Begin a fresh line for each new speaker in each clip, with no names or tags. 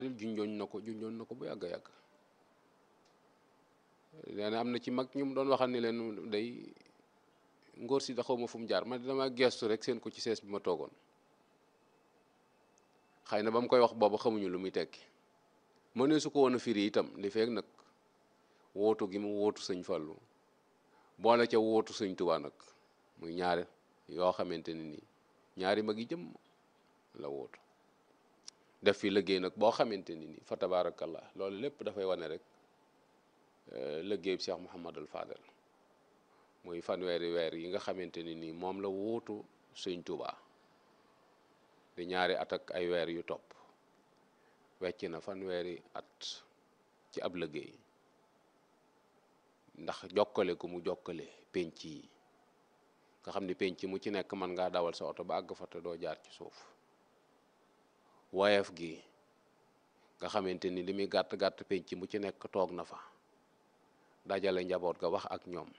junjoon na ko junjoon na ko bu yàgg a yàgg nee na am na ci mag ñu mu doon waxal ni leen day ngóor si da xaw ma fu mu jaar man dama gestu rek seen ko ci sees bi ma toogoon xëy na ba mu koy wax booba xamuñu lu muy tekki mënee su ko woon a firi itam li feeg nag wootu gi mu wootu sëñ Fallu boole ca wootu sëñ Tuubaa nag muy ñaari yoo xamante ne nii ñaari mag yi jëm la wootu def fi liggéey nag boo xamante ni nii fa tabaarakallah loolu lépp dafay wane rek liggéey bi Cheikh Mouhamadul Fadel muy fanweeri weer yi nga xamante ni nii moom la wootu sëñ Tuubaa di ñaari at ak ay weer yu topp wecc na fanweeri at ci ab liggéey ndax jokkale ku mu jokkale penc yi nga xam ni penc mu ci nekk mën ngaa dawal sa oto ba àgg fa te doo jaar ci suuf woyef gi nga xamante ni li muy gàtt gàtt penc mu ci nekk toog na fa dajale njaboot ga wax ak ñoom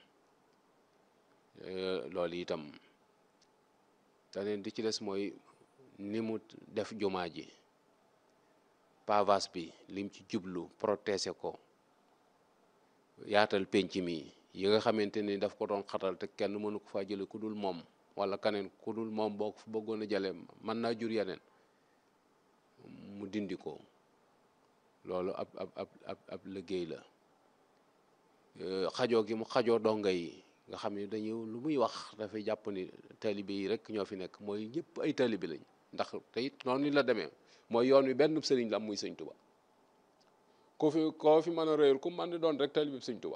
loolu itam daneen di ci des mooy ni mu def jumaa ji pavage bi lim ci jublu protéger ko yaatal penc mi yi nga xamante ni daf ko doon xatal te kenn mënu ko faa jële ku dul moom wala keneen ku dul moom boo ko fa bëggoon a jële mën naa jur yeneen mu dindi ko loolu ab ab ab ab ab liggéey la xajoo gi mu xajoo donga yi nga xam ne dañu lu muy wax dafay jàpp ni taalibe yi rek ñoo fi nekk mooy ñëpp ay taalibe lañ ndax te it noonu la demee mooy yoon wi benn sëriñ la am muy sëñ Tuba koo fi koo fi mën a réyal ku mën di doon rek taalibe sëñ Tuba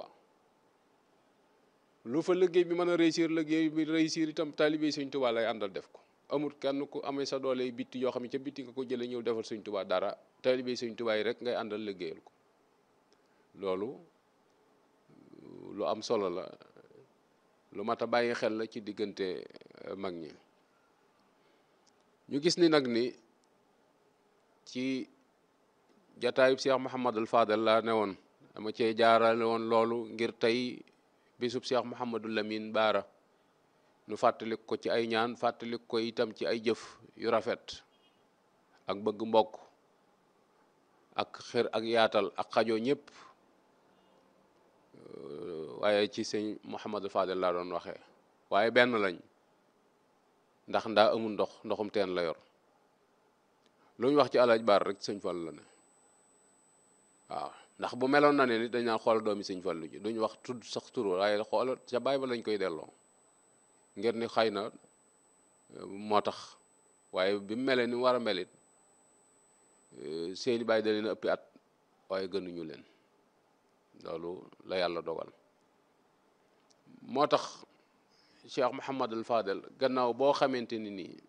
lu fa liggéey bi mën a réussir liggéey bi réussir itam taalibe sëñ Tuba lay àndal def ko amul kenn ku amee sa doole bitti yoo xam ne ca bitti nga ko jëlee ñëw defal sëñ Tuba dara taalibe sëñ Tuba yi rek ngay àndal liggéeyal ko loolu lu am solo la lu mat a bàyyi xel la ci diggante mag ñi ñu gis ni nag ni ci jataayub Cheikh Mouhamadul Fadel laa ne woon dama cee jaarale woon loolu ngir tey bisub Cheikh Mouhamadul Lamine Baara nu fàttalik ko ci ay ñaan fàttalik ko itam ci ay jëf yu rafet ak bëgg mbokk ak xër ak yaatal ak xajoo ñëpp waaye ci sëñ Mouhamadul Fadel laa doon waxee waaye benn lañ ndax ndaa amul ndox ndoxum teen la yor lu ñu wax ci alaaj baar rek sëñ Fallu la ne waaw ndax bu meloon na ne nit dañ naan xool doomi sëñ Fallu ji duñ wax tudd sax tur waaye xool ca baay ba lañ koy delloo ngir ni xëy na moo tax waaye bi mu melee ni mu war a melit seeni baay da leen ëppi at waaye gënuñu leen loolu la yàlla dogal moo tax Cheikh Mouhamadul Fadel gannaaw boo xamante ni nii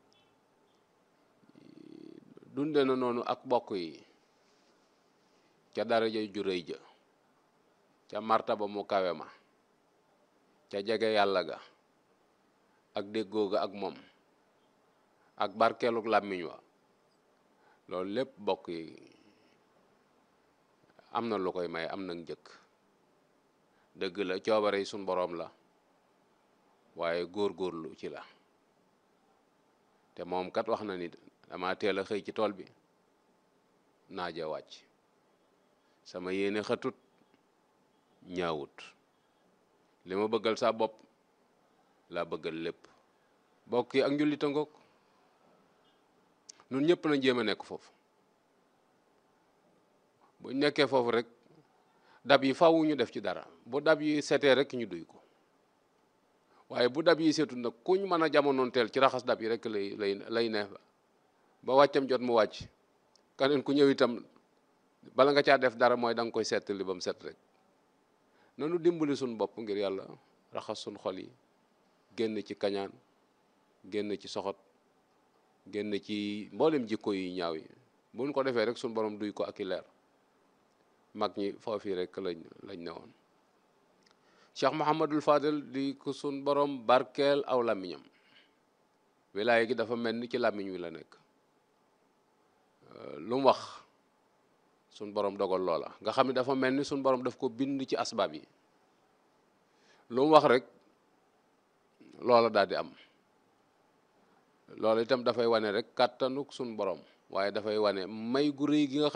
dunde na noonu ak bokk yi ca daraja ju rëy ja ca martaba mu kawe ma ca jege yàlla ga ak déggoo ga ak moom ak barkeeluk làmmiñ wa loolu lépp bokk yi am na lu koy may am na njëkk dëgg la coobare yi suñ boroom la waaye góor-góorlu ci la te moom kat wax na ni dama teel a xëy ci tool bi naaja wàcc sama yéene xëtut ñaawut li ma bëggal sa bopp laa bëggal lépp bokk yi ak njullita ngoog nun ñëpp nañ jéem a nekk foofu buñ nekkee foofu rek dab yi faw ñu def ci dara bu dab yi setee rek ñu duy ko waaye bu dab yi seetul nag kuñ mën a jamonoon teel ci raxas dab yi rek lay lay lay neex ba wàccam jot mu wàcc keneen ku ñëw itam bala nga caa def dara mooy da nga koy seetali ba mu set rek nanu dimbali suñ bopp ngir yàlla raxas suñ xol yi génn ci kañaan génn ci soxot génn ci mboolem jikko yu ñaaw yi buñ ko defee rek suñ borom duy ko ak i leer mag ñi foofii rek lañ lañ ne woon Cheikh Mouhamadul Fadel di ko suñ borom barkeel aw làmmiñam wilaaya gi dafa mel ni ci làmmiñ wi la nekk lu mu wax suñ borom dogal loola nga xam ne dafa mel ni suñ borom daf ko bind ci asbaab yi lu mu wax rek loola daal di am loolu itam dafay wane rek kàttanuk suñ borom waaye dafay wane may gu rëy gi nga